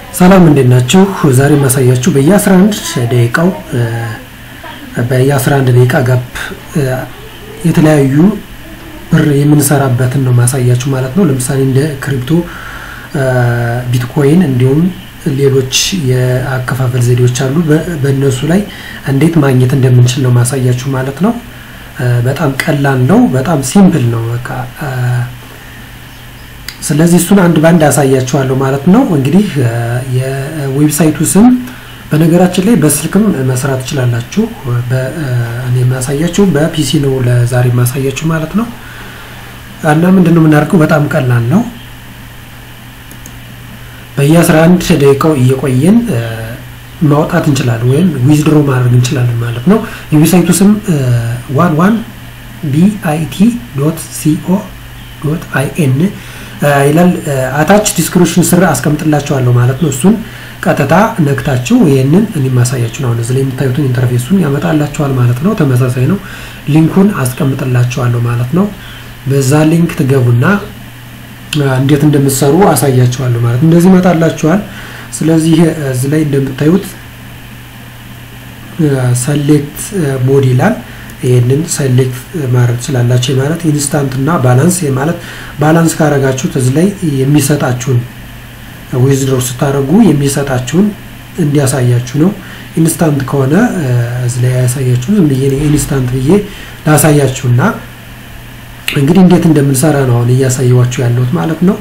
ሰላም እንዴት ናችሁ? ዛሬ የማሳያችሁ በየ11 ደቂቃው በየ11 ደቂቃ ጋፕ የተለያዩ ብር የምንሰራበትን ነው ማሳያችሁ ማለት ነው። ለምሳሌ እንደ ክሪፕቶ፣ ቢትኮይን እንዲሁም ሌሎች የአከፋፈል ዘዴዎች አሉ። በእነሱ ላይ እንዴት ማግኘት እንደምንችል ነው ማሳያችሁ ማለት ነው። በጣም ቀላል ነው። በጣም ሲምፕል ነው በቃ ስለዚህ እሱን አንድ ባንድ ያሳያችኋለሁ ማለት ነው። እንግዲህ የዌብሳይቱ ስም በነገራችን ላይ በስልክም መስራት ትችላላችሁ። እኔ የማሳያችሁ በፒሲ ነው ለዛሬ የማሳያችሁ ማለት ነው። እና ምንድን ነው የምናደርገው? በጣም ቀላል ነው። በየ11 ደቂቃው እየቆየን ማውጣት እንችላለን ወይም ዊዝድሮ ማድረግ እንችላለን ማለት ነው። የዌብሳይቱ ስም ዋን ዋን ቢአይቲ ዶት ሲኦ ዶት አይኤን ይላል አታች ዲስክሪፕሽን ስር አስቀምጥላችኋለሁ ማለት ነው። እሱን ቀጥታ ነክታችሁ ይህንን እኔ ማሳያችሁ ነው። እዚህ ላይ የምታዩትን ኢንተርፌሱን ያመጣላችኋል ማለት ነው። ተመሳሳይ ነው። ሊንኩን አስቀምጥላችኋለሁ ማለት ነው። በዛ ሊንክ ትገቡና እንዴት እንደምትሰሩ አሳያችኋለሁ ማለት ነው። እንደዚህ ይመጣላችኋል። ስለዚህ እዚህ ላይ እንደምታዩት ሰሌክት ሞድ ይላል። ይህንን ሰሌክት ማድረግ ትችላላችሁ ማለት ኢንስታንት እና ባላንስ ማለት ባላንስ ካረጋችሁት እዚህ ላይ የሚሰጣችሁን ዊዝድሮው ስታደርጉ የሚሰጣችሁን እንዲያሳያችሁ ነው። ኢንስታንት ከሆነ እዚህ ላይ ያሳያችሁ ዝም ብዬ ኢንስታንት ብዬ ላሳያችሁና እንግዲህ እንዴት እንደምንሰራ ነው አሁን እያሳየዋችሁ ያለሁት ማለት ነው።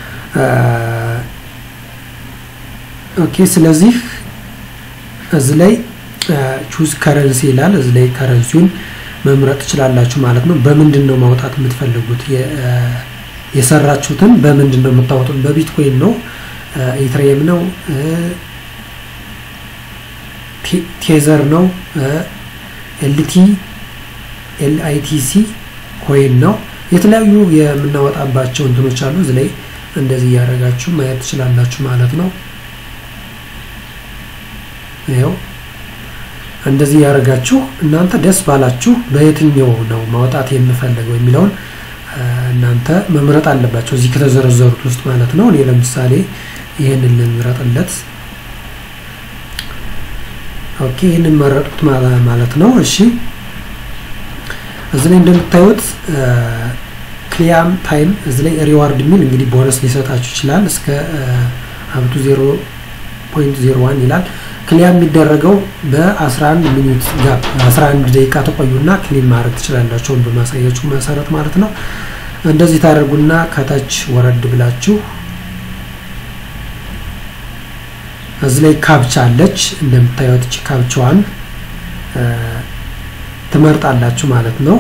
ኦኬ ስለዚህ እዚህ ላይ ቹዝ ከረንሲ ይላል። እዚህ ላይ ከረንሲውን መምረጥ ትችላላችሁ ማለት ነው። በምንድን ነው ማውጣት የምትፈልጉት? የሰራችሁትን በምንድን ነው የምታወጡት? በቢትኮይን ነው፣ ኢትሪየም ነው፣ ቴዘር ነው፣ ኤልቲ ኤልአይቲሲ ኮይን ነው። የተለያዩ የምናወጣባቸው እንትኖች አሉ። እዚህ ላይ እንደዚህ እያደረጋችሁ ማየት ትችላላችሁ ማለት ነው። ይኸው እንደዚህ ያደርጋችሁ እናንተ ደስ ባላችሁ በየትኛው ነው ማውጣት የምፈልገው የሚለውን እናንተ መምረጥ አለባቸው እዚህ ከተዘረዘሩት ውስጥ ማለት ነው። እኔ ለምሳሌ ይህንን ልምረጥለት። ኦኬ ይህንን መረጥኩት ማለት ነው። እሺ እዚህ ላይ እንደምታዩት ክሊያም ታይም እዚህ ላይ ሪዋርድ የሚል እንግዲህ ቦነስ ሊሰጣችሁ ይችላል እስከ ሀብቱ ዜሮ ፖይንት ዜሮ ዋን ይላል። ክሊያም የሚደረገው በ11 ሚኒት ጋር 11 ደቂቃ ተቆዩና ክሊም ማድረግ ትችላላችሁ በማሳያችሁ መሰረት ማለት ነው። እንደዚህ ታደርጉና ከታች ወረድ ብላችሁ እዚህ ላይ ካፕቻ አለች እንደምታዩት እቺ ካፕቻዋን ትመርጣላችሁ ማለት ነው።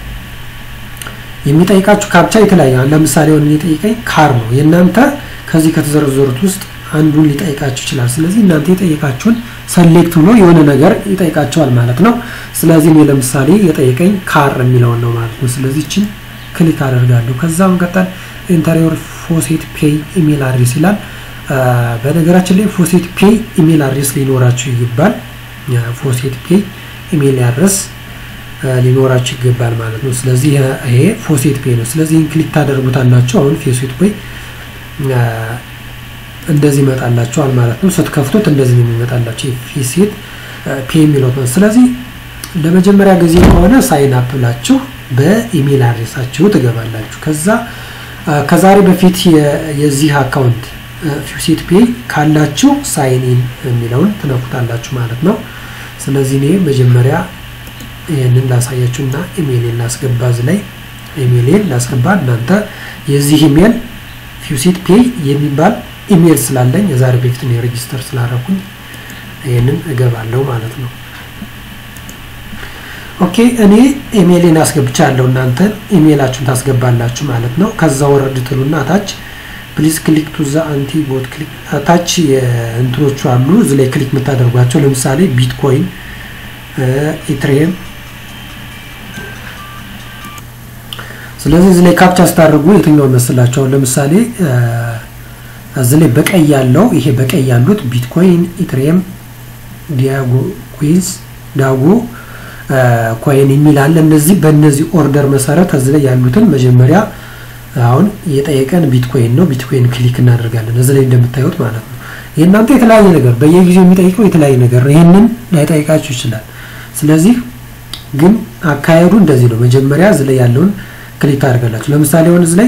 የሚጠይቃችሁ ካፕቻ የተለያየ ለምሳሌ ሆን የሚጠይቀኝ ካር ነው። የእናንተ ከዚህ ከተዘረዘሩት ውስጥ አንዱን ሊጠይቃችሁ ይችላል። ስለዚህ እናንተ የጠየቃችሁን ሰሌክት ብሎ የሆነ ነገር ይጠይቃቸዋል ማለት ነው። ስለዚህ እኔ ለምሳሌ የጠየቀኝ ካር የሚለውን ነው ማለት ነው። ስለዚህ እችን ክሊክ አደርጋለሁ። ከዛ መቀጠል ኢንተሪዮር ፎሴት ፔይ ኢሜል አድሬስ ይላል። በነገራችን ላይ ፎሴት ፔይ ኢሜል አድሬስ ሊኖራችሁ ይገባል። ፎሴት ፔይ ኢሜል አድሬስ ሊኖራችሁ ይገባል ማለት ነው። ስለዚህ ይሄ ፎሴት ፔይ ነው። ስለዚህ ክሊክ ታደርጉታላችሁ። አሁን ፎሴት ፔይ እንደዚህ ይመጣላችኋል ማለት ነው። ስትከፍቱት እንደዚህ ነው የሚመጣላችሁ ፊሴት ፔ የሚለው ነው። ስለዚህ ለመጀመሪያ ጊዜ ከሆነ ሳይን አፕ ብላችሁ በኢሜል አድሬሳችሁ ትገባላችሁ። ከዛ ከዛሬ በፊት የዚህ አካውንት ፊሴት ፔ ካላችሁ ሳይን ኢን የሚለውን ትነኩታላችሁ ማለት ነው። ስለዚህ እኔ መጀመሪያ ይህንን ላሳያችሁ እና ኢሜይሌን ላስገባ እዚህ ላይ ኢሜይሌን ላስገባ እናንተ የዚህ ኢሜይል ፊውሴት ፔይ የሚባል ኢሜል ስላለኝ የዛሬ በፊት ነው ሬጂስተር ስላደረኩኝ ይህንን እገባለሁ ማለት ነው። ኦኬ እኔ ኢሜይሌን አስገብቻለሁ። እናንተ ኢሜይላችሁን ታስገባላችሁ ማለት ነው። ከዛ ወረድ ትሉና ታች ፕሊዝ ክሊክ ቱ ዘ አንቲ ቦት ክሊክ ታች እንትኖቹ አሉ እዚህ ላይ ክሊክ የምታደርጓቸው ለምሳሌ ቢትኮይን፣ ኢትሪየም ስለዚህ እዚህ ላይ ካፕቻ ስታደርጉ የትኛው መስላቸው ለምሳሌ እዚህ ላይ በቀይ ያለው ይሄ በቀይ ያሉት ቢትኮይን፣ ኢትሪየም፣ ዲያጎ ኩዊንስ፣ ዳጎ ኮይን የሚል አለ። እነዚህ በእነዚህ ኦርደር መሰረት እዚህ ላይ ያሉትን መጀመሪያ አሁን የጠየቀን ቢትኮይን ነው። ቢትኮይን ክሊክ እናደርጋለን እዚህ ላይ እንደምታዩት ማለት ነው። የእናንተ የተለያየ ነገር በየጊዜው የሚጠይቀው የተለያየ ነገር ነው። ይህንን ላይጠይቃችሁ ይችላል። ስለዚህ ግን አካሄዱ እንደዚህ ነው። መጀመሪያ እዚህ ላይ ያለውን ክሊክ ታደርጋላችሁ። ለምሳሌ አሁን እዚህ ላይ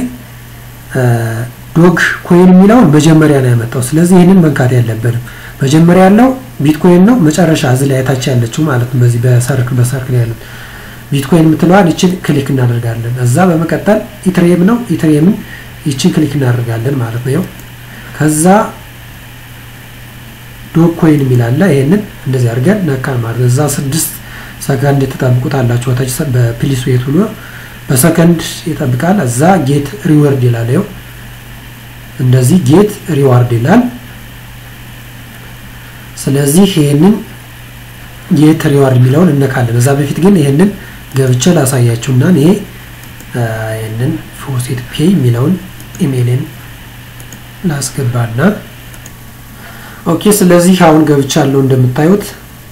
ዶግ ኮይን የሚለውን መጀመሪያ ነው ያመጣው። ስለዚህ ይህንን መንካት ያለብንም መጀመሪያ ያለው ቢትኮይን ነው። መጨረሻ እዚህ ላይ ታች ያለችው ማለት ነው። በዚህ በሰርክል በሰርክል ያሉት ቢትኮይን የምትለዋን ይችን ክሊክ እናደርጋለን። እዛ በመቀጠል ኢትሪየም ነው። ኢትሪየምን ይችን ክሊክ እናደርጋለን ማለት ነው። ከዛ ዶግ ኮይን የሚላለ ይሄንን እንደዚህ አድርገን ነካን ማለት ነው። እዛ ስድስት ሰከንድ ትጠብቁታላችሁ። ታች በፕሊስ ዌት ብሎ በሰከንድ ይጠብቃል። እዛ ጌት ሪወርድ ይላል። ይኸው እንደዚህ ጌት ሪዋርድ ይላል። ስለዚህ ይሄንን ጌት ሪዋርድ የሚለውን እነካለን። እዛ በፊት ግን ይሄንን ገብቼ ላሳያችሁና ይሄ ይሄንን ፎሴት ፔይ የሚለውን ኢሜይልን ላስገባና ኦኬ። ስለዚህ አሁን ገብቻለሁ እንደምታዩት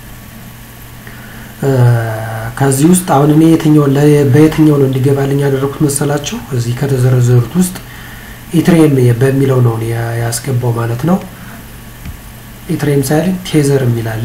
ከዚህ ውስጥ አሁን እኔ የትኛው በየትኛው ነው እንዲገባልኝ ያደረኩት መሰላችሁ? እዚህ ከተዘረዘሩት ውስጥ ኢትሬም በሚለው ነው ያስገባው ማለት ነው። ኢትሬም ሳይል ቴዘር የሚል አለ።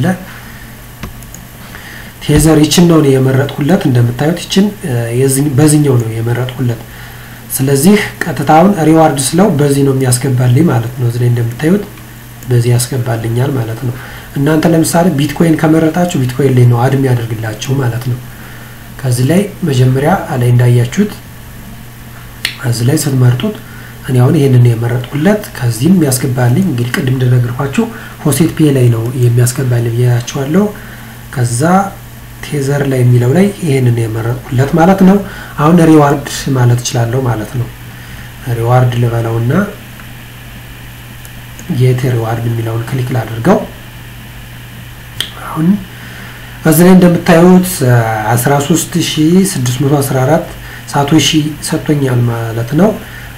ቴዘር ይችን ነው የመረጥኩለት። እንደምታዩት ይችን በዚህኛው ነው የመረጥኩለት። ስለዚህ ቀጥታውን ሪዋርድ ስለው በዚህ ነው የሚያስገባልኝ ማለት ነው። እዚህ ላይ እንደምታዩት በዚህ ያስገባልኛል ማለት ነው። እናንተ ለምሳሌ ቢትኮይን ከመረጣችሁ ቢትኮይን ላይ ነው አድም ያደርግላችሁ ማለት ነው። ከዚህ ላይ መጀመሪያ ላይ እንዳያችሁት ከዚህ ላይ ስትመርጡት እኔ አሁን ይሄንን የመረጥኩለት ከዚህም የሚያስገባልኝ እንግዲህ ቅድም እንደነገርኳችሁ ሆሴት ፔ ላይ ነው የሚያስገባልኝ ብያችኋለሁ። ከዛ ቴዘር ላይ የሚለው ላይ ይሄንን የመረጥኩለት ማለት ነው። አሁን ሪዋርድ ማለት እችላለሁ ማለት ነው። ሪዋርድ ልበለውና ጌት ሪዋርድ የሚለውን ክሊክ ላድርገው። አሁን እዚህ ላይ እንደምታዩት 13614 ሳቶሺ ሰጥቶኛል ማለት ነው።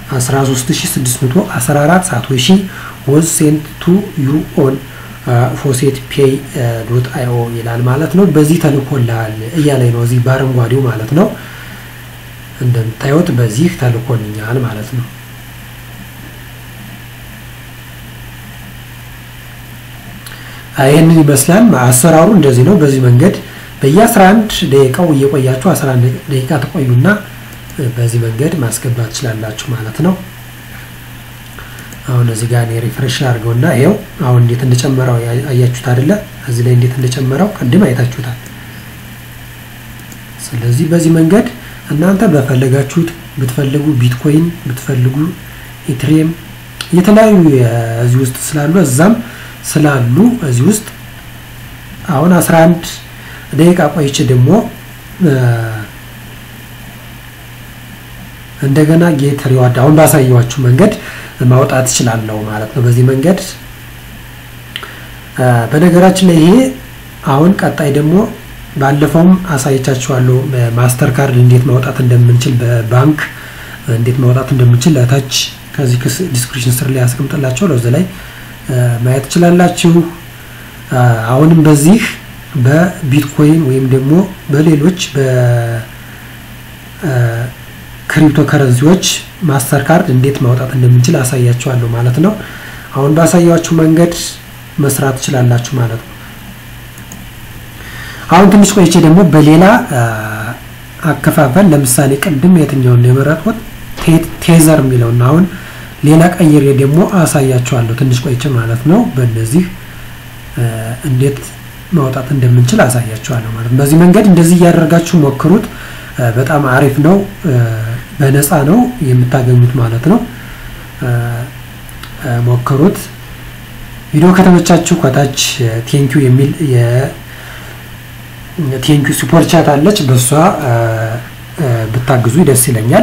13614 ሳቶሺ ወዝ ሴንት ቱ ዩ ኦን ፎሴት ፔይ ዶት አይኦ ይላል ማለት ነው። በዚህ ተልኮልሃል እያለኝ ነው እዚህ በአረንጓዴው ማለት ነው። እንደምታዩት በዚህ ተልኮልኛል ማለት ነው። ይህንን ይመስላል አሰራሩ እንደዚህ ነው። በዚህ መንገድ በየ11 ደቂቃው እየቆያችሁ 11 ደቂቃ ተቆዩና በዚህ መንገድ ማስገባት ትችላላችሁ ማለት ነው። አሁን እዚህ ጋር እኔ ሪፍሬሽ አድርገውና ይኸው አሁን እንዴት እንደጨመረው አያችሁት አይደለ? እዚህ ላይ እንዴት እንደጨመረው ቅድም አይታችሁታል። ስለዚህ በዚህ መንገድ እናንተ በፈለጋችሁት ብትፈልጉ ቢትኮይን ብትፈልጉ ኢትሪየም የተለያዩ እዚህ ውስጥ ስላሉ እዛም ስላሉ እዚህ ውስጥ አሁን 11 ደቂቃ ቆይቼ ደግሞ እንደገና ጌት ሪዋርድ አሁን ባሳየዋችሁ መንገድ ማውጣት እችላለሁ ማለት ነው። በዚህ መንገድ በነገራችን ላይ ይሄ አሁን ቀጣይ ደግሞ ባለፈውም አሳይቻችኋለሁ ማስተር ካርድ እንዴት ማውጣት እንደምንችል በባንክ እንዴት ማውጣት እንደምንችል ለታች ከዚህ ዲስክሪፕሽን ስር ላይ ያስቀምጥላቸው ለዚ ላይ ማየት ትችላላችሁ። አሁንም በዚህ በቢትኮይን ወይም ደግሞ በሌሎች በክሪፕቶ ከረንሲዎች ማስተር ካርድ እንዴት ማውጣት እንደምንችል አሳያችኋለሁ ማለት ነው። አሁን ባሳያችሁ መንገድ መስራት ትችላላችሁ ማለት ነው። አሁን ትንሽ ቆይቼ ደግሞ በሌላ አከፋፈል ለምሳሌ ቅድም የትኛውን ነው የመረጥኩት ቴዘር የሚለውን አሁን ሌላ ቀይሬ ደግሞ አሳያችኋለሁ ትንሽ ቆይቼ ማለት ነው። በእነዚህ እንዴት ማውጣት እንደምንችል አሳያችኋለሁ ማለት ነው። በዚህ መንገድ እንደዚህ እያደረጋችሁ ሞክሩት። በጣም አሪፍ ነው። በነፃ ነው የምታገኙት ማለት ነው። ሞክሩት። ቪዲዮ ከተመቻችሁ ከታች ቴንኪዩ የሚል ቴንኪዩ ሱፐር ቻት አለች። በእሷ ብታግዙ ደስ ይለኛል።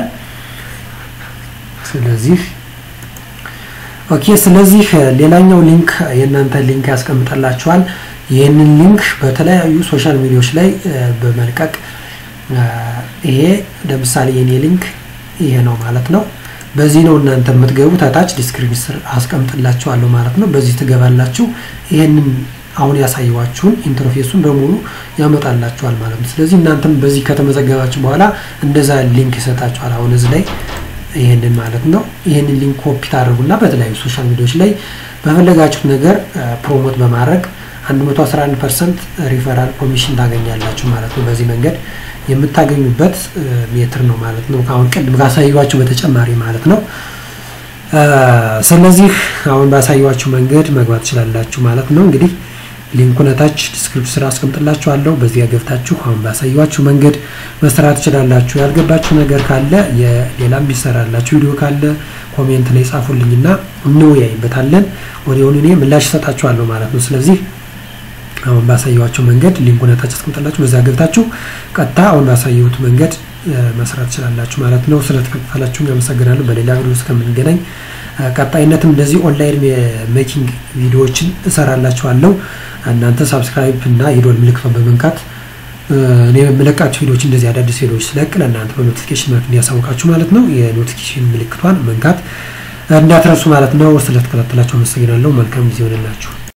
ስለዚህ ኦኬ። ስለዚህ ሌላኛው ሊንክ የእናንተ ሊንክ ያስቀምጠላችኋል። ይህንን ሊንክ በተለያዩ ሶሻል ሚዲያዎች ላይ በመልቀቅ ይሄ ለምሳሌ የኔ ሊንክ ይሄ ነው ማለት ነው። በዚህ ነው እናንተ የምትገቡ ታች ዲስክሪፕሽን ስር አስቀምጥላችኋለሁ ማለት ነው። በዚህ ትገባላችሁ። ይሄንን አሁን ያሳየዋችሁን ኢንተርፌሱን በሙሉ ያመጣላችኋል ማለት ነው። ስለዚህ እናንተም በዚህ ከተመዘገባችሁ በኋላ እንደዛ ሊንክ ይሰጣችኋል። አሁን እዚህ ላይ ይህንን ማለት ነው። ይህንን ሊንክ ኮፒ ታደርጉና በተለያዩ ሶሻል ሚዲያዎች ላይ በፈለጋችሁት ነገር ፕሮሞት በማድረግ 111 ፐርሰንት ሪፈራል ኮሚሽን ታገኛላችሁ ማለት ነው። በዚህ መንገድ የምታገኙበት ሜትር ነው ማለት ነው። አሁን ቅድም ካሳየኋችሁ በተጨማሪ ማለት ነው። ስለዚህ አሁን ባሳየኋችሁ መንገድ መግባት ትችላላችሁ ማለት ነው። እንግዲህ ሊንኩን ታች ዲስክሪፕሽን ስራ አስቀምጥላችኋለሁ። በዚያ ገብታችሁ አሁን ባሳየኋችሁ መንገድ መስራት ትችላላችሁ። ያልገባችሁ ነገር ካለ የሌላም ቢሰራላችሁ ቪዲዮ ካለ ኮሜንት ላይ ጻፉልኝና እንወያይበታለን። ወዲያውኑ እኔ ምላሽ እሰጣችኋለሁ ማለት ነው። ስለዚህ አሁን ባሳየኋቸው መንገድ ሊንኩን ታች አስቀምጥላችሁ በዛ ገብታችሁ ቀጥታ አሁን ባሳየሁት መንገድ መስራት ትችላላችሁ ማለት ነው። ስለተከታተላችሁ አመሰግናለሁ። በሌላ ቪዲዮ እስከምንገናኝ ቀጣይነትም እንደዚህ ኦንላይን ሜኪንግ ቪዲዮዎችን እሰራላችኋለሁ። እናንተ ሳብስክራይብ እና የዶል ምልክቷን በመንካት እኔ የምለቃቸው ቪዲዮዎች እንደዚህ አዳዲስ ቪዲዮዎች ስለቅ ለእናንተ በኖቲፊኬሽን መልክ እንዲያሳውቃችሁ ማለት ነው። የኖቲፊኬሽን ምልክቷን መንካት እንዳትረሱ ማለት ነው። ስለተከታተላችሁ አመሰግናለሁ። መልካም ጊዜ ሆነላችሁ።